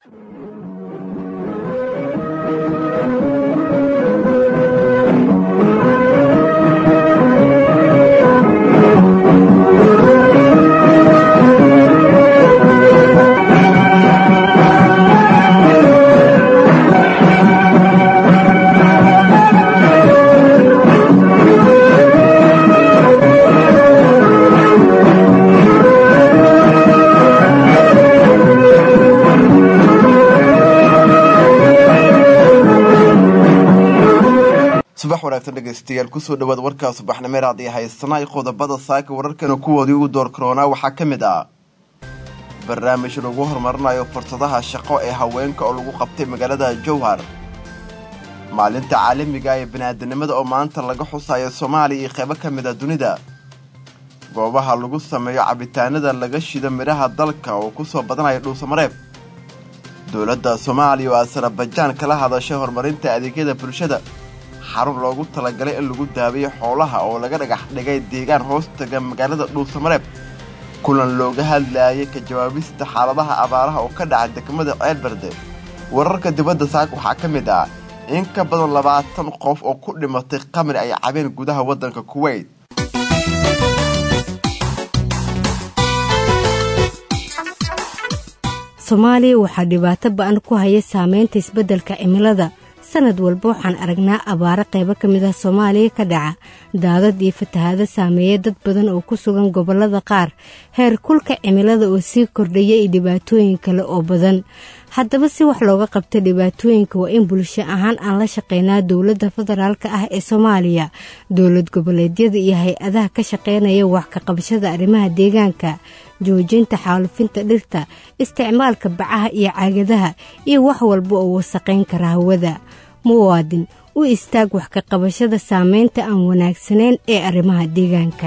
subax wanaagsan dhegeystayaal kusoo dhawaad warkaa subaxnimeer haddii haysanay qodobada saaka wararkana kuwoodii ugu door karoonaa waxaa ka mid ah barnaamij lagu horumarinayo fursadaha shaqo ee haweenka oo lagu qabtay magaalada jowhar maalinta caalamiga ee biniaadanimada oo maanta laga xusayo soomaaliya iyo qeybo ka mid a dunida goobaha lagu sameeyo cabitaanada laga shido midhaha dalka oo kusoo badanaya dhuusamareeb dowladda soomaaliya oo asarabajaan kala hadashay horumarinta adeegyada bulshada xarun loogu talagalay in lagu daaweeyo xoolaha oo laga dhagax dhigay deegaan hoostaga magaalada dhuusamareeb kulan looga hadlaayay ka jawaabista xaaladaha abaaraha oo ka dhaca degmada ceelberde wararka dibadda saak waxaa ka mid ah in ka badan labaatan qof oo ku dhimatay qamri ay cabeen gudaha waddanka kuweyt soomaaliya waxaa dhibaato ba-an ku haya saameynta isbeddelka cimilada sanad walba waxaan aragnaa abaaro qaybo ka mid ah soomaaliya ka dhaca daadad iyo fatahaado saameeya dad badan oo ku sugan gobollada qaar heer kulka cimilada oo sii kordhaya iyo dhibaatooyin kale oo badan haddaba si wax looga qabta dhibaatooyinka waa in bulsho ahaan aan la shaqeynaa dowladda federaalka ah ee soomaaliya dowlad goboleedyada iyo hay-adaha ka shaqeynaya wax ka qabashada arrimaha deegaanka joojinta xaalufinta dhirta isticmaalka bacaha iyo caagadaha iyo wax walba oo wasaqayn kara hawada muwaadin u istaag wax ka qabashada saameynta aan wanaagsanayn ee arrimaha deegaanka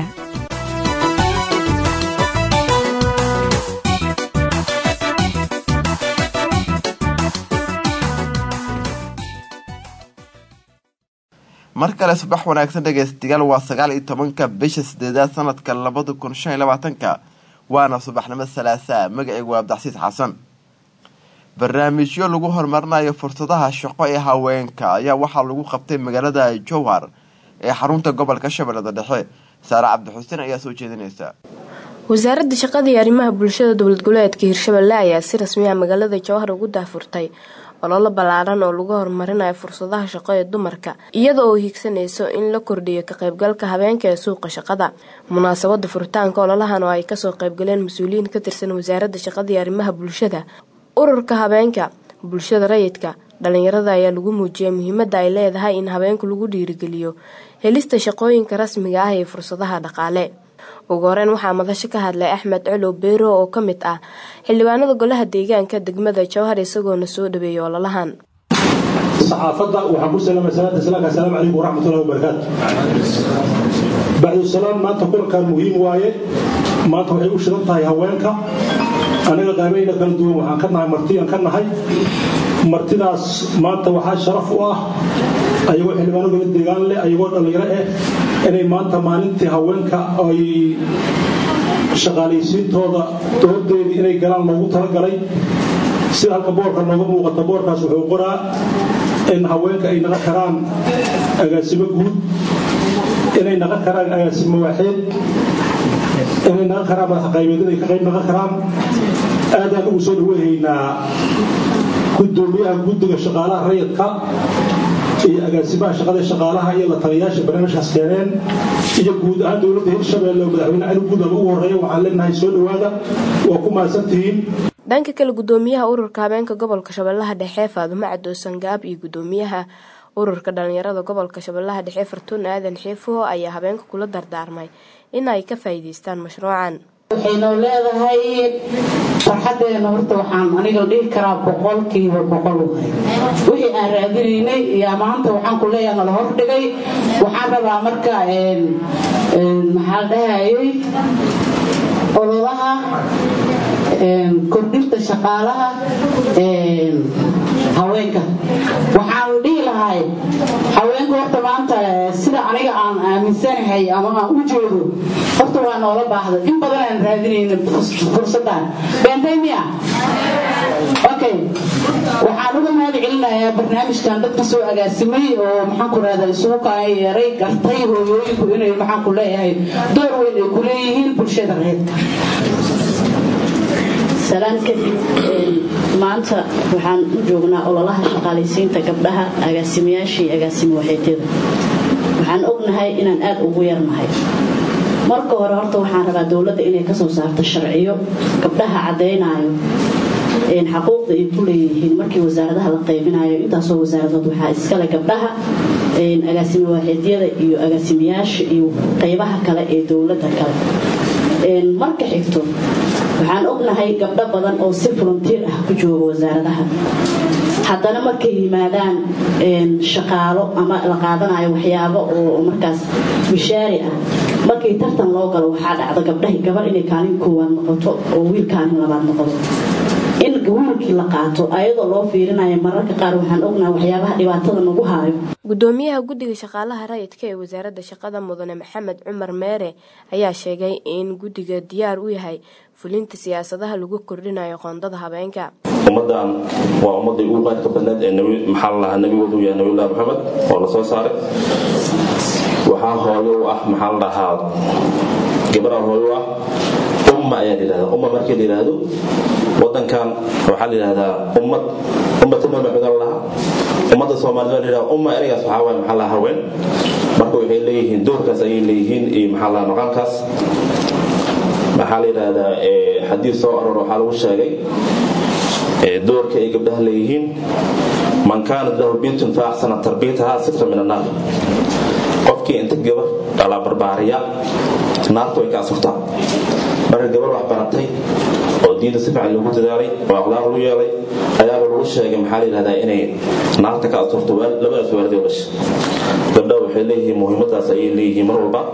mar kale subax wanaagsan dhegaystayaal waa sagaal iyo tobanka bisha sideedaad sanadka labada kun shan iyo labaatanka waana subaxnimo salaasaa magaceygu waa abdicasiis xasan barnaamijyo lagu horumarinayo fursadaha shaqo ee haweenka ayaa waxaa lagu qabtay magaalada jowhar ee xarunta gobolka shabeellada dhexe saare cabdixuseen ayaa soo jeedinaysa wasaaradda shaqada iyo arrimaha bulshada dowlad goboleedka hirshabelle ayaa si rasmi ah magaalada jowhar ugu daafurtay ololo ballaaran oo lagu horumarinayo fursadaha shaqo ee dumarka iyada oo hiigsanayso in la kordhiyo ka qaybgalka habeenka ee suuqa shaqada munaasabada furitaanka ololahan oo ay kasoo qaybgaleen mas-uuliyiin ka tirsan wasaaradda shaqada iyo arrimaha bulshada ururka habeenka bulshada rayidka dhalinyarada ayaa lagu muujiyay muhiimada ay leedahay in habeenku lagu dhiirigeliyo helista shaqooyinka rasmiga ah ee fursadaha dhaqaale ugu horeyn waxaa madasho ka hadlay axmed colow beero oo ka mid ah xildhibaanada golaha deegaanka degmada jowhar isagoona soo dhaweeyay ololahan saxaafadda waxaan ku salaamay salaata islaamka assalaamu calaykum waraxmatullahi wabarakaatu bacdusalaam maanta kulankan muhiim waaye maanta waxay u shidan tahay haweenka anaga qaabayna kala duwan waxaan ka nahay martiyaan ka nahay martidaas maanta waxaa sharaf u ah ayagoo xildhibaano gala deegaan leh ayagoo dhallinyaro ah inay maanta maalintii haweenka ay shaqaalaysiintooda doodeedii inay galaan loogu talagalay sida halka boorka nooga muuqata boorkaas wuxuu qoraa in haweenka ay naqan karaan agaasimo guud inay naqan karaan agaasimo waaxeed inay naqan karaan madaxqaybeed inay ka qayb naqan karaan aadaan ugu soo dhaweehaynaa gudoomiyaha guddiga shaqaalaha rayidka iyo agaasimaha shaqada shaqaalaha iyo la taliyayaasha barnaamijkaas keeneen iyo guud ahaan dowladda hirshabeelle oo madaxweyne cali guudaba ugu horreeya waxaan leenahay soo dhowaada waa ku mahadsantihiin dhanka kale gudoomiyaha ururka habeenka gobolka shabeellaha dhexe faadumo cadoosan gaab iyo gudoomiyaha ururka dhalinyarada gobolka shabeellaha dhexe fartuun aadan xiifuho ayaa habeenka kula dardaarmay in ay ka faa'iidaystaan mashruucan waxaynu leedahay farxadeena horta waxaan aniga dhihi karaa boqolkiiba boqol wahay wixii aan raadinaynay iyo maanta waxaan ku leeyahay nala hordhigay waxaan rabaa marka maxaa dhahayay ololaha kordhinta shaqaalaha haweenka waxaan dhihi lahay haweenka horta maanta sida aniga aan aaminsanahay ama aan u jeedo horta waa noola baahda in badan aan raadinayna fursadan beentay miya okay waxaan uga mahad celinayaa barnaamijkan dadka soo agaasimay oo maxaan ku rahdaa isugu kaan yeeray gartay hooyooyinku inay maxaan ku leeyahay door weyn ay ku leeyihiin bulshada reedka salaan kadib maanta waxaan u joognaa ololaha shaqaalaysiinta gabdhaha agaasimayaasha iyo agaasimo waxeedyada waxaan ognahay inaan aad ugu yarnahay marka hore horta waxaan rabaa dowladda inay kasoo saarto sharciyo gabdhaha caddaynayo xaquuqda ay ku leeyihiin markii wasaaradaha la qaybinayo intaasoo wasaaradood waxaa iskale gabdhaha agaasimo waaxeedyada iyo agaasimayaasha iyo qaybaha kale ee dowladda kale marka xigto waxaan ognahay gabdho badan oo si volunteer ah ku jooga wasaaradaha haddana markay yimaadaan shaqaalo ama la qaadanayo waxyaabo oo markaas mishaari ah markii tartan loo galo waxaa dhacda gabdhahi gabar inay kaalin koowaad noqoto oo wiil kaalin labaad noqdo in wiilkii la qaato ayadoo loo fiirinayo mararka qaar waxaan ognahay waxyaabaha dhibaatada nagu haayo gudoomiyaha guddiga shaqaalaha rayidka ee wasaaradda shaqada mudane maxamed cumar meere ayaa sheegay in guddiga diyaar u yahay fulinta siyaasadaha lagu kordhinayo qoondada habeenka ummadan waa ummadii ugu qaadka badneed ee maxaa la lahaa nabigoodu yahay nabiyullahi maxamed oo la soo saaray waxaa hooyo u ah maxaa la dhahaa gabadha hooyo u ah umma ayaa la yidhahdaa umma markii la yidhaahdo wadankan waxaa la yidhahdaa ummad ummatul maxamed la lahaa ummadda soomaalida waa la yidhahdaa umma ereygaas waxaa waaye maxaa lahaa haween marka waxay leeyihiin doorkaas ayay leeyihiin iyo maxaa lahaa maqaamkaas maxaa la yidhaahdaa xadiid soo aroor waxaa lagu sheegay doorka ay gabdhaha leeyihiin man kaanat lahu bintun fa axsana tarbiyataha sitra min annaar qofkii inta gabar dhalaa barbaariya naarta way ka asurtaa marka gabar wax baratay oo diinta si fiican loogu dadaalay oo aqlaaq lagu yeelay ayaaba lagu sheegay maxaa la yidhahdaa inay naarta ka asurto labadaas waalidoo dhasha gabdhaha waxay leeyihiin muhiimadaas ayay leeyihiin mar walba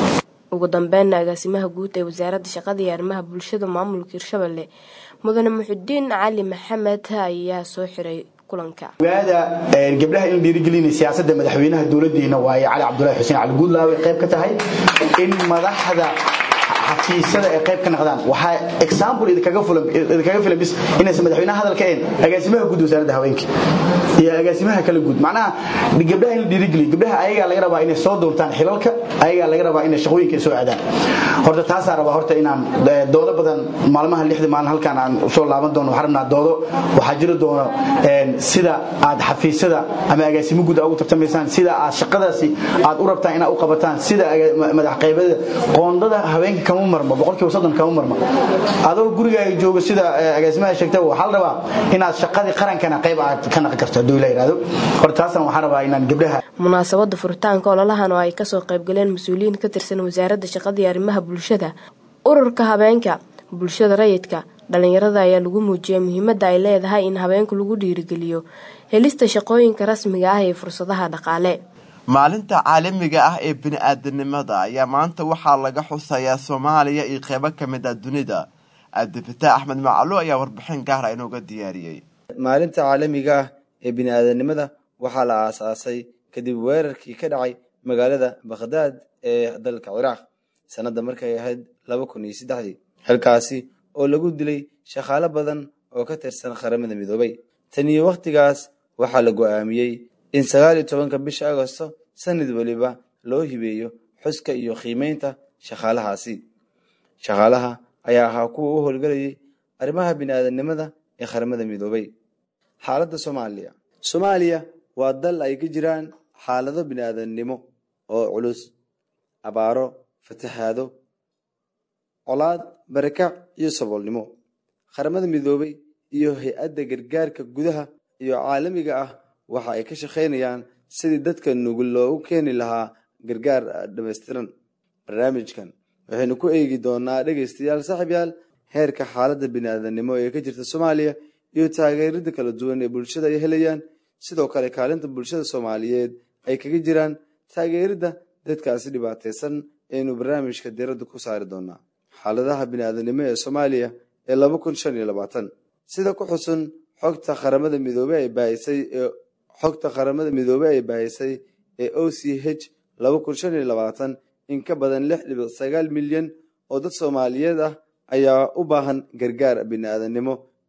ugu dambeynna agaasimaha guud ee wasaaradda shaqada iyo arrimaha bulshada maamulka hirshabelle mudane muxudiin cali maxamed ayaa soo xiray kulanka ogaada gabdhaha in dhiirigelinay siyaasadda madaxweynaha dowladdeena waaye cali cabdulahi xuseen cali guudlaawe qayb ka tahay in madaxda xafiisyada ay qayb ka noqdaan waxaa example idinkaga fulan idinkaga filan bis inaysan madaxweynaha hadalka een agaasimaha guud wasaaradda haweenka iyo agaasimaha kala guud macnaha gabdhaha in la dhiirigeliyo gabdhaha ayagaa laga rabaa inay soo doontaan xilalka ayagaa laga rabaa inay shaqooyinka ay soo aadaan horta taasaa rabaa horta inaan doodo badan maalmaha lixda maalin halkaan aan usoo laaban doono waxaan rabnaa doodo waxaa jiri doono sida aad xafiisyada ama agaasimo guud ugu tartamaysaan sida aad shaqadaasi aad u rabtaan inaad u qabataan sida madax qaybada qoondada haweenka kama marmo boqolkiiba soddon kama marmo adoo gurigaaga joogo sida agaasimaha sheegtay waxaa la rabaa inaad shaqadii qarankana qayb aad ka naqi karto hadduu ila yidhaahdo horta taasna waxaan rabaa inaan gabdhaha munaasabada furitaanka ololahan oo ay kasoo qaybgaleen mas-uuliyiin ka tirsan wasaaradda shaqada iyo arrimaha bulshada ururka habeenka bulshada rayidka dhalinyarada ayaa lagu muujiyay muhiimadda ay leedahay in habeenku lagu dhiirigeliyo helista shaqooyinka rasmiga ah ee fursadaha dhaqaale maalinta caalamiga ah ee bini-aadanimada ayaa maanta waxaa laga xusayaa soomaaliya iyo qeybo ka mid ah dunida cabdifataax axmed macalo ayaa warbixin gaara inooga diyaariyey maalinta caalamiga ah ee bini-aadanimada waxaa la aasaasay kadib weerarkii ka dhacay magaalada bakhdaad ee dalka ciraaq sanadda markay ahayd laba kun iyo saddexdii xilkaasi oo lagu dilay shaqaalo badan oo ka tirsan qaramada midoobay tan iyo wakhtigaas waxaa la go'aamiyey in sagaal iyo tobanka bisha agosto sanad weliba loo hibeeyo xuska iyo qiimeynta shaqaalahaasi shaqaalaha ayaa ahaa kuwa u howlgelayay arrimaha bini-aadanimada ee qaramada midoobay xaaladda soomaaliya soomaaliya waa dal ay ka jiraan xaalado bini-aadannimo oo culus abaaro fatahaado colaad barakac iyo saboolnimo qaramada midoobay iyo hay-adda gargaarka gudaha iyo caalamiga ah waxa ay ka shaqaynayaan sidii dadka nugul loogu keeni lahaa gargaar dhammaystiran barnaamijkan waxaynu ku eegi doonaa dhegaystayaal saaxiibyaal heerka xaaladda bini-aadannimo ee ka jirta soomaaliya iyo taageerada kala duwan ee bulshada ay helayaan sidoo kale kaalinta bulshada soomaaliyeed ay kaga jiraan taageeridda dadkaasi dhibaataysan aynu barnaamijka diradda ku saari doonaa xaaladaha bini-aadanimo ee soomaaliya ee laba kun shan iyo labaatan sida ku xusun xogta qaramada midoobe ay baahisay ee xogta qaramada midoobe ay baahisay ee o c h laba kun shan iyo labaatan in ka badan lix dhibic sagaal milyan oo dad soomaaliyeed ah ayaa u baahan gargaar bini-aadannimo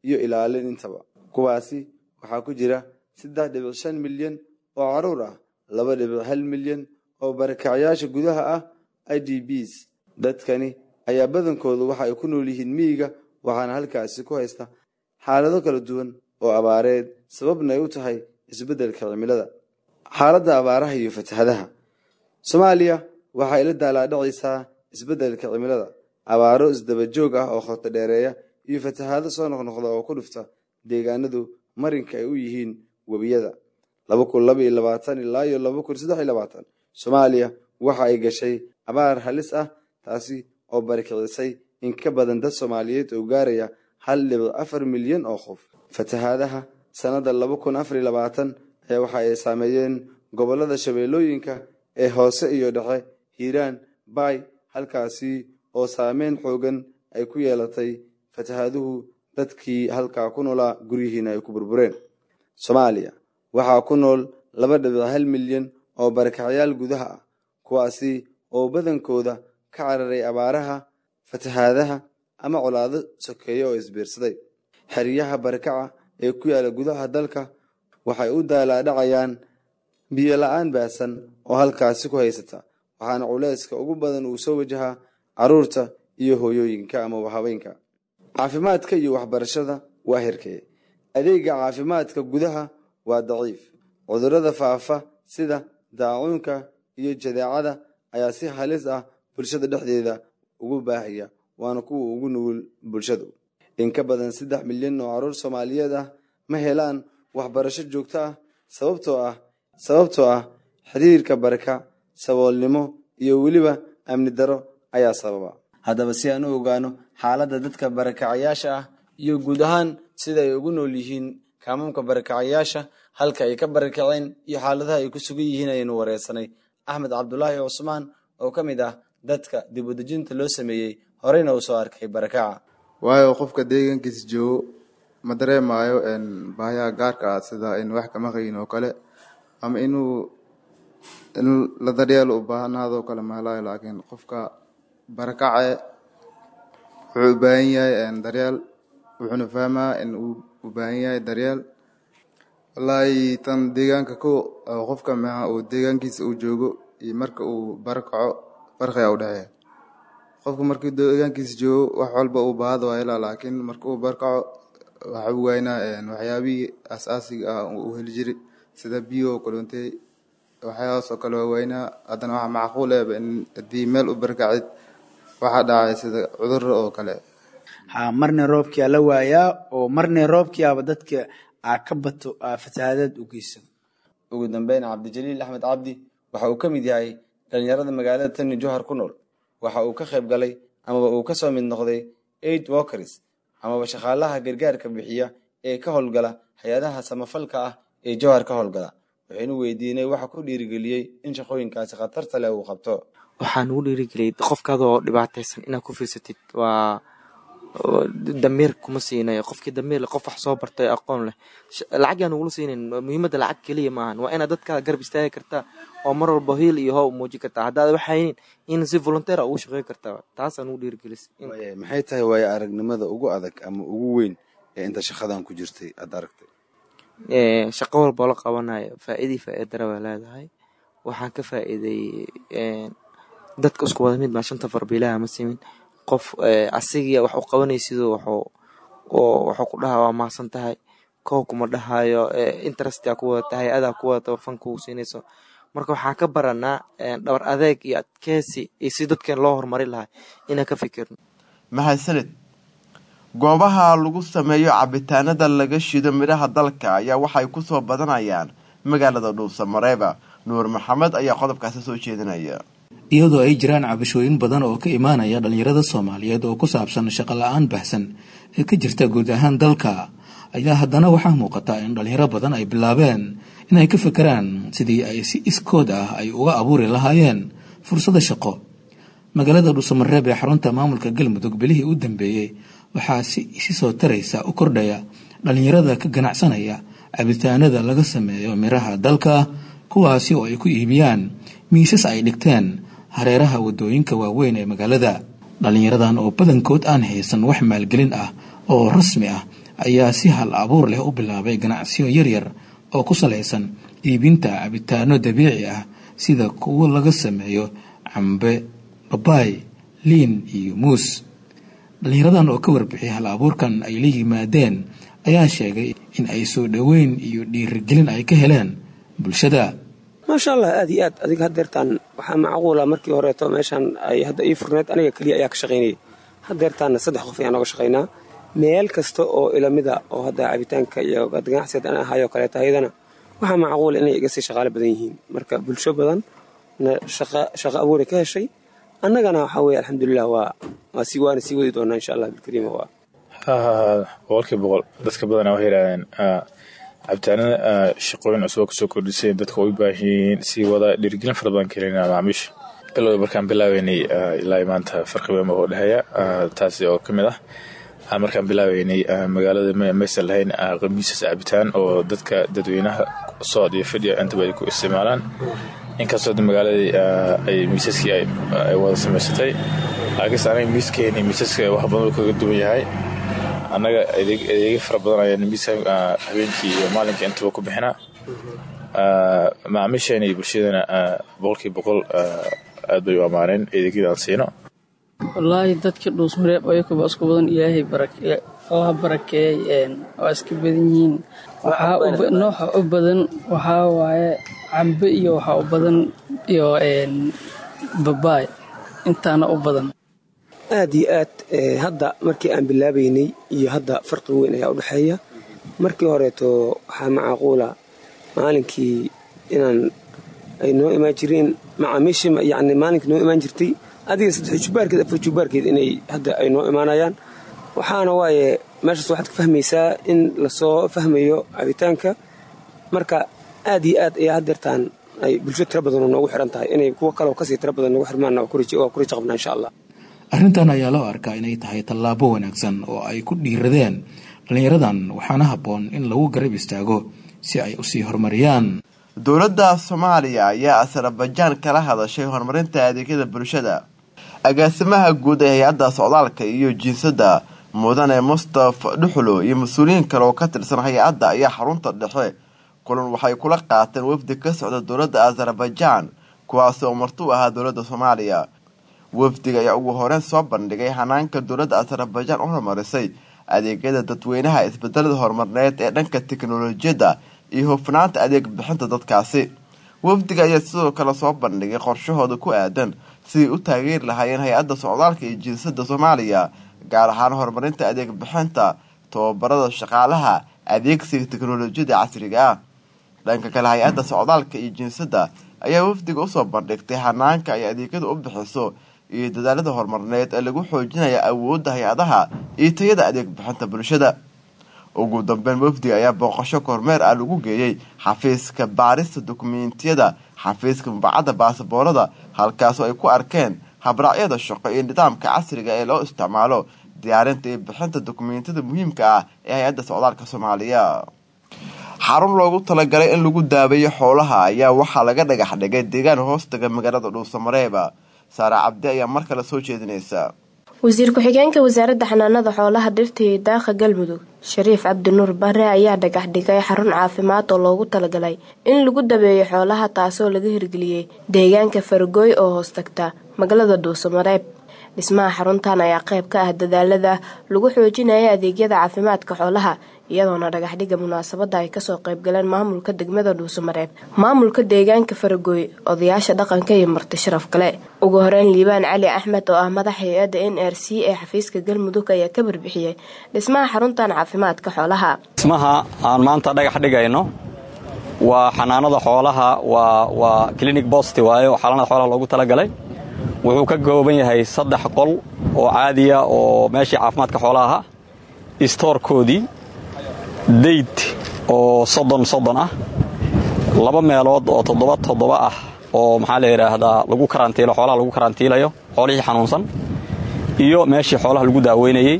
iyo ilaalin intaba kuwaasi waxaa ku jira saddex dhibic shan milyan oo caruur ah laba dhibic hal milyan oo barakacyaasha gudaha ah i d bs dadkani ayaa badankoodu waxa ay ku nool yihiin miyiga waxaana halkaasi ku haysta xaalado kala duwan oo abaareed sababna ay u tahay isbeddelka cimilada xaaladda abaaraha iyo fatahadaha soomaaliya waxay la daalaadhacaysaa isbeddelka cimilada abaaro isdaba joog ah oo khoto dheereeya iyo fatahaado soo noqnoqda oo ku dhufta deegaanadu marinka ay u yihiin webiyada laba kun laba iyo labaatan ilaa iyo laba kun saddex iyo labaatan soomaaliya waxa ay gashay abaar halis ah taasi oo barakicisay in ka badan dad soomaaliyeed oo gaaraya hal dhibic afar milyan oo qof fatahaadaha sannadda laba kun afar iyo labaatan ayaa waxa ay saameeyeen gobollada shabeellooyinka ee hoose iyo dhexe hiiraan baay halkaasi oo saameyn xoogan ay ku yeelatay fatahaaduhu dadkii halkaa ku noolaa guryihiina ay ku burbureen soomaaliya waxaa ku nool laba dhibic hal milyan oo barakacyaal gudaha ah kuwaasi oo badankooda ka cararay abaaraha fatahaadaha ama colaado sokeeya oo isbiirsaday xeryaha barakaca ee ku yaala gudaha dalka waxay u daalaadhacayaan biyo la-aan baasan oo halkaasi ku haysata waxaana culeyska ugu badan uu soo wajahaa caruurta iyo hooyooyinka ama haweenka caafimaadka iyo waxbarashada waa herkee adeega caafimaadka gudaha waa daciif cudurrada faafa sida daacuunka iyo jadeecada ayaa si halis ah bulshada dhexdeeda ugu baahaya waana kuwa ugu nugul bulshadu in ka badan saddex milyan oo caruur soomaaliyeed ah ma helaan waxbarasho joogto ah sababtoo ah sababtoo ah xiriirka baraka saboolnimo iyo weliba amni daro ayaa sababa haddaba si aan u ogaano xaaladda dadka barakacayaasha ah iyo guud ahaan sida ay ugu nool yihiin kaamamka barakacayaasha halka ay ka barakaceen iyo xaaladaha ay ku sugan yihiin ayaynu wareysanay axmed cabdulaahi cusmaan oo ka mid ah dadka dib u dejinta loo sameeyey horeyna uu soo arkay barakaca waayo qofka deegaankiisa joogo ma dareemayo baahiyaha gaarka ah sida in wax ka maqayin oo kale ama inuu in la daryeelo u baahnaadoo kale mahelayo laakiin qofka barakace wuxuu u baahan yahay daryeel wuxuuna fahmaa in uu u baahan yahay daryeel wallaahi tan deegaanka ko qofka maha uu deegaankiisa uu joogo iyo marka uu barakaco farqiga u dhexeeya qofka markii deegaankiisa joogo wax walba uu baahada waa helaa laakiin marka uu barakaco waxa uu waynaa waxyaabihii asaasiga ah uu heli jiray sida biyo oo kaloontay waxyaabahaas oo kale waa waynaa haddana waxa macquul ehba in haddii meel u barakacid waxaa dhacay sida cudurra oo kale ha marna roobkii aa la waayaa oo marna roobkii aba dadka aa ka bato aa fatahaadaad u geysan ugu dambeyn cabdijaliil axmed cabdi waxa uu ka mid yahay dhalinyarada magaalada tani johar ku nool waxa uu ka qayb galay amaba uu ka soo mid noqday aid walkers amaba shaqaalaha gargaarka bixiya ee ka howlgala hay-adaha samafalka ah ee johar ka howlgala waxaynu weydiinay waxa ku dhiirigeliyey in shaqooyinkaasi khatarta leh uu qabto waxaa nugu dhiirigeliyay qofkaadoo dhibaataysan inaad ku fiirsatid waa damiir kuma siinayo qofkii damiir qof wax soo bartay aqoon leh lacag yaa nugula siinayn muhiimadda lacag keliya maahan waa inaad dadka garab istaagi kartaa oo mar walba hiil iyo how muujin kartaa haddaad waxaynin in si volunteer ugu shaqeyn kartaa taasaa nugu dhiirigelisay maxay tahay waayo aragnimada ugu adag ama ugu weyn ee inta shaqadan ku jirtay aad aragtay shaqo walboo la qabanayo faa'iidii faa'iidara waa leedahay waxaan ka faa'iiday dadka isku wada mid baa shanta farbiilaha ma simin qof asigii wax u qabanaysidoo waxuu wuxuu ku dhahaa waa mahadsan tahay koow kuma dhahayo interestia ku wadata hay-adaa ku wadata fanka u siinayso marka waxaan ka baranaa dhabar adeeg iyo adkeysi iyo si dadkeen loo horumari lahay inaan ka fikirno mahadsanid goobaha lagu sameeyo cabitaanada laga shido midhaha dalka ayaa waxay kusoo badanayaan magaalada dhuusamareeba nuur maxamed ayaa qodobkaasi soo jeedinaya iyadoo ay jiraan cabashooyin badan oo ka imaanaya dhallinyarada soomaaliyeed oo ku saabsan shaqo la-aan baxsan ee ka jirta guud ahaan dalka ayaa haddana waxaa muuqata in dhallinyaro badan ay bilaabeen inay ka fekeraan sidii ay si iskood ah ay uga abuuri lahaayeen fursada shaqo magaalada dhuusamareeb ee xarunta maamulka galmudug bilihii u dambeeyey waxaa si isi soo taraysa u kordhaya dhallinyarada ka ganacsanaya cabitaanada laga sameeyo miraha dalka kuwaasi oo ay ku iibiyaan miisas ay dhigteen hareeraha wadooyinka waaweyn ee magaalada dhallinyaradan oo badankood aan haysan wax maalgelin ah oo rasmi ah ayaa si hal abuur leh u bilaabay ganacsiyo yaryar oo ku salaysan iibinta cabitaano dabiici ah sida kuwo laga sameeyo cambe babaay liin iyo muus dhallinyaradan oo ka warbixiyay hal abuurkan ay la yimaadeen ayaa sheegay in ay soo dhoweyn iyo dhiirigelin ay ka heleen bulshada maasha allah aad iyo aad adiga hadeertaan waxaa macquula markii horeeto meeshaan ay hadda ii furneed aniga keliya ayaa ka shaqaynayay hadeertaanna saddex qof ayaan nooga shaqaynaa meel kasta oo ilamida oo hadda cabitaanka iyo ganacsiga an ahaayoo kaleeta ayadana waxaa macquula inay iga sii shaqaalo badan yihiin marka bulsho badan na shaqo abuuray ka heshay annagana waxaa weye alxamdulilah waa waa sii waana sii wadi doonaa insha allah bilkariima waa boqolkiiba boqol dadka badanaa waxay yidhahdeen cabitaanada shaqooyin cusub oo kasoo kordhisay dadka way u baahan yihiin sii wada dhiirigelin fara badan kelina macaamiisha ilaa markaan bilaabeynay ilaa maanta farqi weyn baa u dhexeeya taasi oo ka mid ah markaan bilaabeynay magaalada maysan lahayn qamiisas cabitaan oo dadka dadweynaha socod iyo fadhiya intaba ay ku isticmaalaan inkastoo magaaladii ay miisaskii ay wada samaysatay laakiinse anaga miiskeeni miisaska wax badan uu kaga duwan yahay annaga adeegyo fara badan ayaan miiska habeenkii iyo maalinkii intaba ku bixinaa macaamiisheena iyo bulshadana boqolkiiba boqol aad bay u ammaaneen adeegyada aan siino wallaahi dadkii dhuusmareeb ayakuba isku badan ilaahay allaha barakeeyey waa iska badan yihiin nooxa u badan waxaa waaye cambe iyo waxaa u badan iyo babaay intaana u badan aad iyo aad hadda markii aan bilaabaynay iyo hadda farqi weyn ayaa u dhexeeya markii horeeto waxaa macquula maalinkii inaan ay noo imaan jireen macaamiishii yani maalinkii noo imaan jirtay adiga saddex jubaarkeed afar jubaarkeed inay hadda ay noo imaanayaan waxaana waaye meeshaas waxaad ka fahmaysaa in lasoo fahmayo cabitaanka marka aad iyo aad ayaa hadeertaan ay bulsho tiro badanoo noogu xiran tahay inay kuwo kaleo kasii tiro badan noogu xirmaan waa ku raja qabnaa insha allah arrintan ayaa loo arkaa inay tahay tallaabo wanaagsan oo ay ku dhiiradeen dhallinyaradan waxaana habboon in lagu garab istaago si ay usii horumariyaan dowladda soomaaliya ayaa asarbajaan kala hadashay horumarinta adeegyada bulshada agaasimaha guud ee hay-adda socdaalka iyo jiinsadda mudane mustafa dhuxulo iyo mas-uuliyiin kale oo ka tirsan hay-adda ayaa xarunta dhexe kulan waxay kula qaateen wafdi ka socda dowladda azarbajaan kuwaasi oo marti u ahaa dowladda soomaaliya wafdiga ayaa ugu horeyn soo bandhigay hanaanka dowladda azarbajaan u horumarisay adeegyada dadweynaha isbedelada horumarneed ee dhanka teknolojiyadda iyo hufnaanta adeeg bixinta dadkaasi wafdiga ayaa sidoo kale soo bandhigay qorshahooda ku aadan siday u taageeri lahaayeen hay-adda socdaalka iyo jinsada soomaaliya gaar ahaan horumarinta adeeg bixinta tababarada shaqaalaha adeegsiga teknolojiyada casriga ah dhanka kale hay-adda socdaalka iyo jinsadda ayaa wafdiga usoo bandhigtay hanaanka ay adeegyada u bixiso iyo dadaalada horumarneed ee lagu xoojinaya awoodda hay-adaha iyo tayada adeeg bixinta bulshada ugu dambeyn wafdiga ayaa booqasho kormeer ah lagu geeyey xafiiska baarista dukumentiyada xafiiska mubacadda baasaboorada halkaasoo ay ku arkeen habraacyada shaqo iyo nidaamka casriga ee loo isticmaalo diyaarinta iyo bixinta dukumentiyada muhiimka ah ee hay-adda socdaalka soomaaliya xarun loogu talagalay in lagu daabeeyo xoolaha ayaa waxaa laga dhagax dhigay deegaan hoostaga magaalada dhuusamareeba saare cabdi ayaa mar kale soo jeedinaysa wasiir ku-xigeenka wasaaradda xanaanada xoolaha dhirta iyo daaqa galmudug shariif cabdinuur bare ayaa dhagax dhigay xarun caafimaad oo loogu talagalay in lagu dabeeyo xoolaha taasoo laga hirgeliyey deegaanka faragooy oo hoos tagta magaalada dhuusamareeb dhismaha xaruntan ayaa qayb ka ah dadaalada lagu xoojinaya adeegyada caafimaadka xoolaha iyadoona dhagaxdhiga munaasabada ay kasoo qaybgaleen maamulka degmada dhuusamareeb maamulka deegaanka faragooy odayaasha dhaqanka iyo marti sharaf kale ugu horeyn liibaan cali axmed oo ah madax hay-adda n r c ee xafiiska galmudug ayaa ka barbixiyey dhismaha xaruntan caafimaadka xoolaha dhismaha aan maanta dhagax dhigayno waa xanaanada xoolaha waa clinic bost waaye oo xanaanada xoolaha loogu talagalay wuxuu ka kooban yahay saddex qol oo caadiya oo meeshii caafimaadka xoolaha ahaa istoorkoodii dayd oo soddon soddon ah laba meelood oo toddoba toddoba ah oo maxaa la yidhaahdaa lagu karantiilo xoolaha lagu karantiilayo xoolihii xanuunsan iyo meeshii xoolaha lagu daaweynayey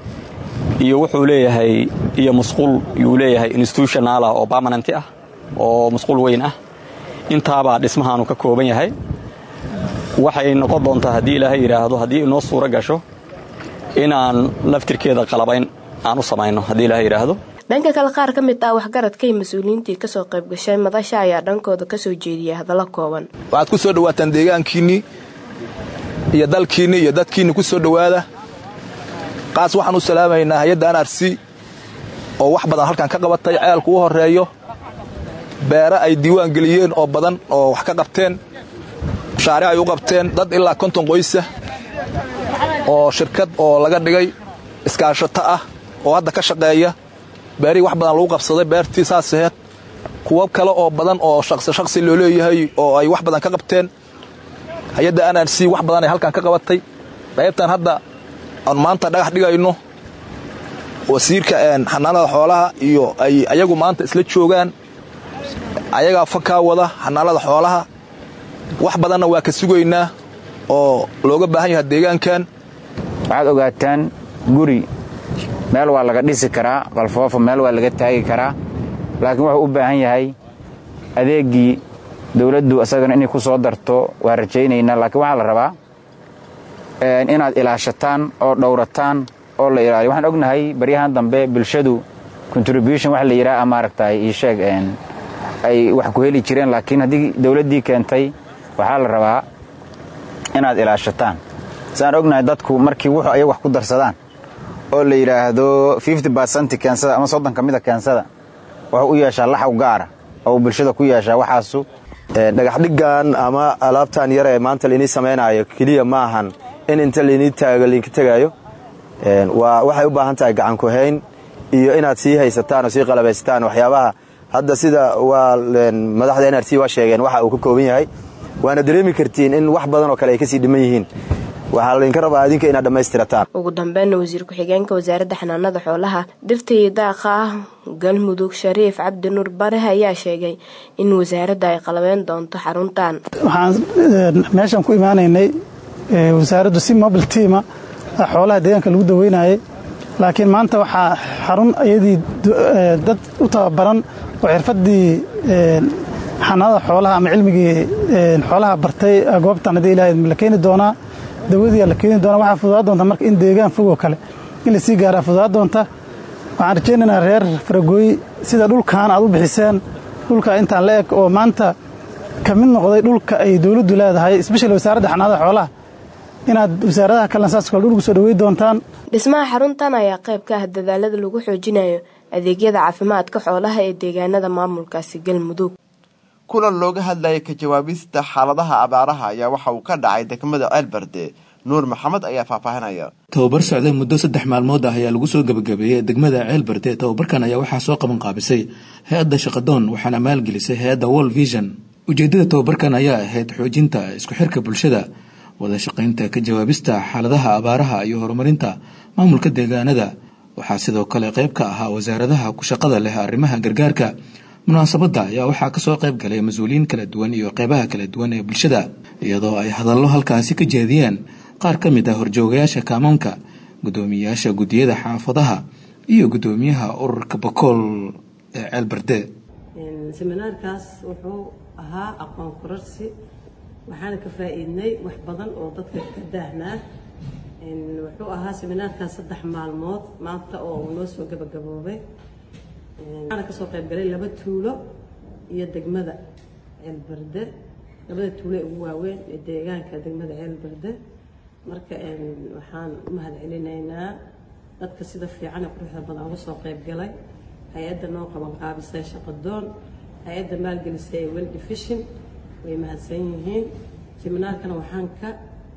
iyo wuxuu leeyahay iyo musquul yuu leeyahay institutionaala oo permanent ah oo musquul weyn ah intaabaa dhismahaanu ka kooban yahay waxay noqon doontaa haddii ilaahay yidhaahdo haddii inoo suuro gasho inaan laftirkeeda qalabayn aan u samayno haddii ilaah yidhaahdo dhanka kale qaar ka mid ah waxgaradka iyo mas-uuliyiintii kasoo qayb gashay madasha ayaa dhankooda kasoo jeediyay hadallo kooban waxaad ku soo dhawaataan deegaankiinnii iyo dalkiinnii iyo dadkiinni ku soo dhowaada qaas waxaan u salaamaynaa hay-adda anarsi oo wax badan halkan ka qabatay ceelku u horreeyo beere ay diiwaan geliyeen oo badan oo wax ka qabteen mashaariic ay u qabteen dad ilaa konton qoysa oo shirkad oo laga dhigay iskaashato ah oo hadda ka shaqeeya beerihii wax badan lagu qabsaday beertii saas aheed kuwo kale oo badan oo shaqsi shaqsi loo leeyahay oo ay wax badan ka qabteen hay-adda anrc wax badan ay halkan ka qabatay qaybtan hadda aan maanta dhagax dhigayno wasiirka xanaanada xoolaha iyo ay ayagu maanta isla joogaan ayagaa fakaa wada xanaanada xoolaha wax badanna waa ka sugaynaa oo looga baahan yaha deegaankan waxaad ogaataan guri meel waa laga dhisi karaa qalfoofo meel waa laga taagi karaa laakiin wuxuu u baahan yahay adeeggii dawladdu isagana inay ku soo darto waa rajaynaynaa laakiin waxaa la rabaa inaad ilaashataan oo dhowrataan oo la ilaaliyo waxaan ognahay baryahan dambe bulshadu contribution wax la yidhaha maaragtay ii sheeg ay wax ku heli jireen laakiin haddii dawladdii keentay waxaa la rabaa inaad ilaashataan saan ognahay dadku markii wuxuu ayaga wax ku darsadaan oo la yidhaahdo nt keensada ama soddon ka mida keensada wuxuu u yeeshaa laxaw gaara oo uu bulshada ku yeeshaa waxaasu dhagaxdhigan ama alaabtan yar ee maanta lainii samaynayo keliya ma ahan in inta lainii taago lainka tegaayo waxay u baahan tahay gacankuhayn iyo inaad sii haysataan oo sii qalabaysataan waxyaabaha hadda sida waa madaxda nrc waa sheegeen waxa uu ka kooban yahay waana dareemi kartiin in wax badan oo kale ay kasii dhiman yihiin waxaa laydinka rabaa adinka inaad dhammaystirataan ugu dambeynna wasiir ku-xigeenka wasaaradda xanaanada xoolaha dhirta iyo daaqa ah galmudug shariif cabdi nuur bare ayaa sheegay in wasaaradda ay qalabeyn doonto xaruntan waxaan meeshan ku imaanaynay wasaaraddu si mobile tiama xoolaha deegaanka lagu daweynayay laakiin maanta waxaa xarun iyadii dad u tababaran oo xirfaddii xanaanada xoolaha ama cilmigii xoolaha bartay goobtan haddii ilahay la keeni doonaa dawadii la keeni doonaa waxaa fududaa doonta marka in deegaan fogoo kale in lasii gaaraa fududaa doonta waxaan rajaynaynaa reer faragooy sida dhulkan aad u bixiseen dhulka intaan la eg oo maanta ka mid noqday dhulka ay dowladdu leedahay espeshali wasaaradda xanaanada xoolaha inaad wasaaradaha kalena saas kale dhulku soo dhawey doontaan dhismaha xaruntan ayaa qayb ka ah dadaalada lagu xoojinayo adeegyada caafimaadka xoolaha ee deegaanada maamulkaasi galmudug kulan looga hadlayay ka jawaabista xaaladaha abaaraha ayaa waxa uu ka dhacay degmada ceelbarde nuur maxamed ayaa faahfaahinaya tababar socday muddo saddex maalmood ah ayaa lagu soo gebagabeeyey degmada ceelbarde tababarkan ayaa waxaa soo qaban qaabisay hay-adda shaqadoon waxaana maalgelisay hay-adda world vision ujeedada tababarkan ayaa ahayd xoojinta isku xirka bulshada wada shaqaynta ka jawaabista xaaladaha abaaraha iyo horumarinta maamulka deegaanada waxaa sidoo kale qayb ka ahaa wasaaradaha ku shaqada leh arrimaha gargaarka munaasabadda ayaa waxaa kasoo qayb galay mas-uuliyiin kala duwan iyo qeybaha kala duwan ee bulshada iyadoo ay hadallo halkaasi ka jeediyeen qaar ka mid ah horjoogayaasha kaamoonka guddoomiyayaasha guddiyada xaafadaha iyo guddoomiyaha ururka bakool ee ceelbarde seminaarkaas wuxuu ahaa aqoon korarsi waxaana ka faa'iidnay wax badan oo dadka ka daahnaa wuxuu ahaa seminaarkaas saddex maalmood maanta oo uu noo soo gabagaboobay waxaana kasoo qayb galay laba tuulo iyo degmada ceelbarde labada tuulo ee ugu waaweyn ee deegaanka degmada ceelbarde marka waxaan u mahad celinaynaa dadka sida fiican ee quruxda badan uga soo qayb galay hay-adda noo qaban qaabisay shaqadoon hay-adda maalgelisay ee well division way mahadsan yihiin seminaarkana waxaan ka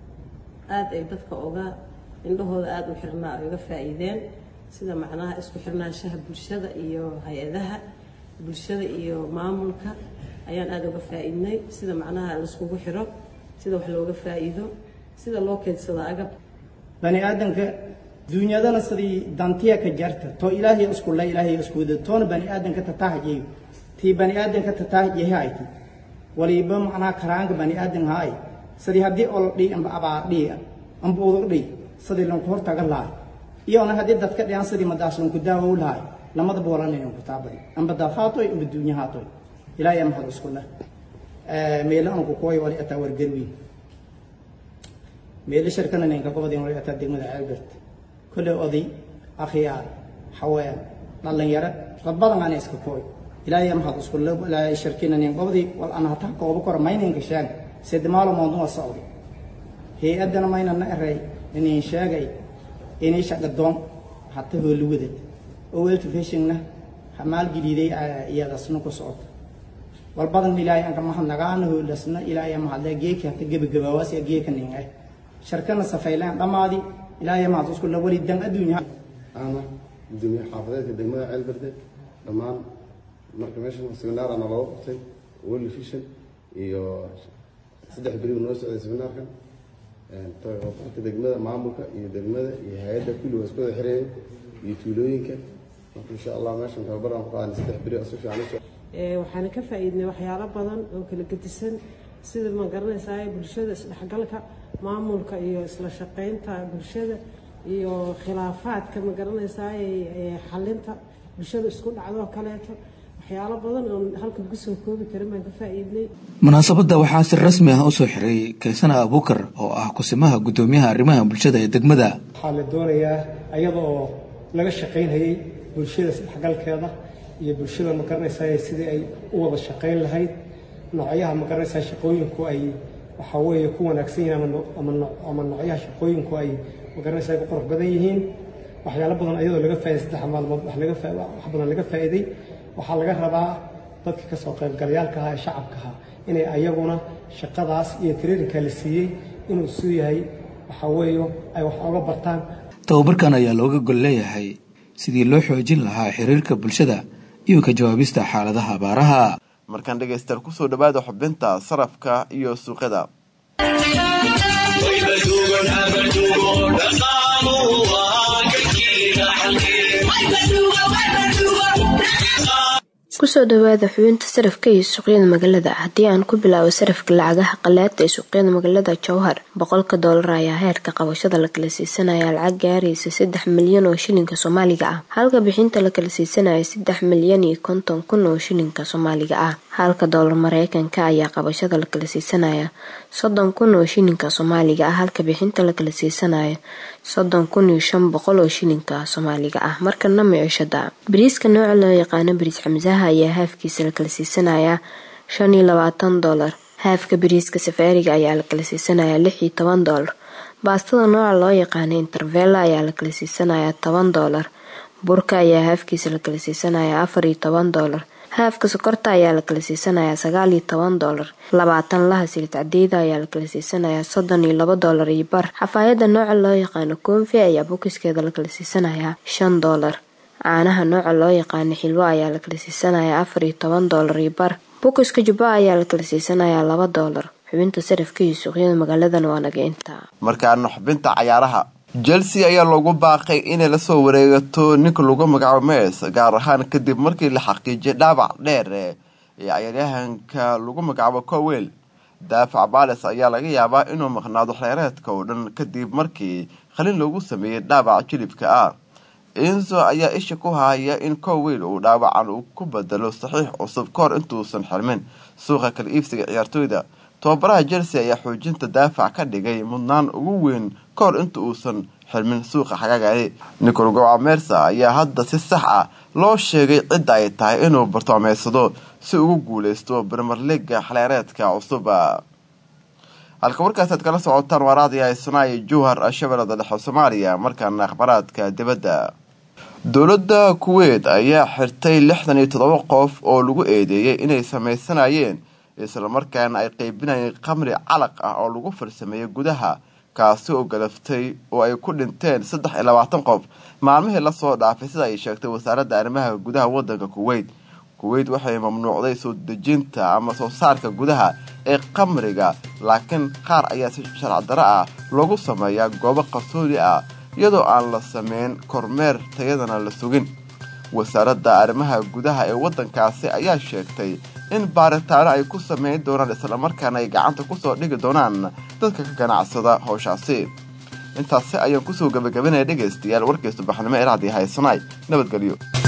aada ay dadka uga indhahooda aada u xirnaa ay uga faa'iideen sida macnaha isku xirnaanshaha bulshada iyo hay-adaha bulshada iyo maamulka ayaan aada uga faa'iidnay sida macnaha laiskugu xiro sida wax looga faa'iido sida loo keedsado agab bani aadanka duunyadana sidii dantiya ka jarta too ilaahay isku la ilaahay isku wada toona bani aadanka tataahajeeyo tii bani aadanka tataahajeeha ayti waliba macnaha karaanka bani aadan haay sidii haddii ol dhii amba abaar dhii amba udur dhii sidii lanku hortaga lahay iyona haddii dadka dhiyan sidii madaas lanku daawow lahay lamadaba walanaynan ku taabadi amba dad haatoy amba duunya haatoy ilaahay mahad isku leh meelo anku kuway wali ataa wargarwiin meelo sharkana ninka gobadin wali ataa degmada albert kolle oday akhyaar waxaweyaan dhallinyaro dad badan ana iska kooy ilaahay mahad isku ilaahay shirkinanin gobdii wal ana hataa kooba kora mayninka sheeg sed maalmood waa socday hay-addana maynana eray inin sheegay inay shaqadoon hata hooluwadad owelta fishingna maalgeliiday iyadasna ku socoto walbadan ilaahay anka mahadnagaana hoolasna ilaahay mahadle geeki hata gebagabawaas geeka ninga sharkana safaylaan dhammaadi ilaahay mahad isku la wali dan adduunya ana gudoomiye xaafadeedka degmada ceelberde dhammaan marka meeshan seminaar ana looga qabtay world vision iyo saddex beriba noo socday seminaarkan tababarka degmada maamulka iyo degmada iyo hay-adda kulli waa isku wada xireeyay iyo tuulooyinka marka insha allah meeshan tababar aan ku qaadanay saddex beri oo si fiican usoo waxaana ka faa'iidnay waxyaalo badan oo kala gedisan sida ma garanaysaa bulshada isdhexgalka maamulka iyo isla shaqaynta bulshada iyo khilaafaadka ma garanaysaa xalinta bulshada isku dhacdoo kaleeto waxyaalo badan oo halkan kusoo koobi karin baan ka faa'iidnay munaasabadda waxaa si rasmi ah usoo xiray kaysana abuukar oo ah kusimaha guddoomiyaha arrimaha bulshada ee degmada waxaa la doonayaa ayada oo laga shaqaynayay bulshada isdhexgalkeeda iyo bulshada ma garanaysaa sidii ay u wada shaqayn lahayd noocyaha ma garanaysaa shaqooyinku ay waxaa weeye ku wanaagsan yihiin ama ama noocyaha shaqooyinku ay ma garanaysaa ku qurux badan yihiin waxyaalo badan ayadoo laga faa'iday saddex maalmood wax laga wax badan laga faa'iiday waxaa laga rabaa dadka ka soo qaybgalayaalka ahaa ee shacabka ahaa inay ayaguna shaqadaas iyo traininka la siiyey inuu suu yahay waxaa weeye ay wax oga bartaan tababarkan ayaa looga gol leeyahay sidii loo xoojin lahaa xiriirka bulshada iyo ka jawaabista xaaladaha abaaraha markaan dhegaystayaal kusoo dhawaada xubinta sarafka iyo suuqyada kusoo dhawaada xubinta sarafka iyo suuqyada magaalada haddii aan ku bilaabo sarafka lacagaha qalaada ee suuqyada magaalada jowhar boqolka doolar ayaa heerka qabashada la kala siisanaya lacag gaaraysa saddex milyan oo shilinka soomaaliga ah halka bixinta la kala siisanaya saddex milyan iyo konton kun oo shilinka soomaaliga ah halka doolar mareykanka ayaa qabashada la kala siisanaya soddon kun oo shilinka soomaaliga ah halka bixinta la kala siisanaya soddon kun iyo shan boqol oo shilinka soomaaliga ah markana micishada bariiska nooca loo yaqaano bariis xamsaha ayaa haafkiisa la kala siisanayaa shan iyo labaatan doolar haafka bariiska safaariga ayaa la kala siisanayaa lix iyo toban doolar baastada nooca loo yaqaano intervella ayaa la kala siisanayaa toban doolar burka ayaa haafkiisa la kala siisanayaa afar iyo toban doolar haafka sokorta ayaa la kala siisanayaa sagaal iyo toban doolar labaatan laha silid cadeeda ayaa la kala siisanayaa soddon iyo laba doolar iyo bar xafaayada nooca loo yaqaano koonfi ayaa bukiskeeda la kala siisanayaa shan doolar caanaha nooca loo yaqaano xilwo ayaa la kala siisanayaa afar iyo toban doolar iyo bar bukiska jubba ayaa la kala siisanayaa laba doolar xubinta sarafka iyo suuqyada magaaladan waa naga intaa markaana xubinta cayaaraha chelsea ayaa loogu baaqay inay lasoo wareegato ninka lagu magacaabo mes gaar ahaan kadib markii la xaqiijiyay dhaawac dheer ee cayaaryahanka lagu magacaabo cowel daafac bales ayaa laga yaabaa inuu maqnaado xeereedka oo dhan kadib markii khalin loogu sameeyey dhaawac jilibka ah inzo ayaa isha ku haya in cowel uu dhaawacan uu ku bedelo saxiix cusub kahor intuusan xirmin suuqa kala iibsiga ciyaartooyda tababaraha chelsea ayaa xoojinta daafac ka dhigay mudnaan ugu weyn kahor inta uusan xirmin suuqa xagaagani nicol goca mersa ayaa hadda si sax ah loo sheegay cidda ay tahay inuu bartoomeysado si ugu guuleysto brimer leaga xaleereedka cusuba halka warkaasaad kala socotaan waaraadii haysanaaya jowhar shabeellada dhexe soomaaliya markaana akhbaraadka dibadda dowladda kuweyt ayaa xirtay lixdan iyo toddoba qof oo lagu eedeeyay inay sameysanayeen islamarkaana ay qeybinayeen khamri calaq ah oo lagu farsameeyey gudaha kaasi oo galaftay oo ay ku dhinteen saddex iyo labaatan qof maalmihii lasoo dhaafay sida ay sheegtay wasaaradda arrimaha gudaha wadanka kuweyt kuweyt waxay mamnuucday soo dejinta ama soo saarka gudaha ee khamriga laakiin qaar ayaa si sharc daro ah loogu sameeyaa goobo qarsoodi ah iyadoo aan la sameyn kormeer tayadana la sugin wasaaradda arrimaha gudaha ee wadankaasi ayaa sheegtay in baaritaano ay ku sameyn doonaan islamarkaana ay gacanta kusoo dhigi doonaan dadka ka ganacsada howshaasi intaasi ayaan kusoo gabagabanaya dhegaystayaal warkii subaxnimo ee raadii haysanaay nabadgelyo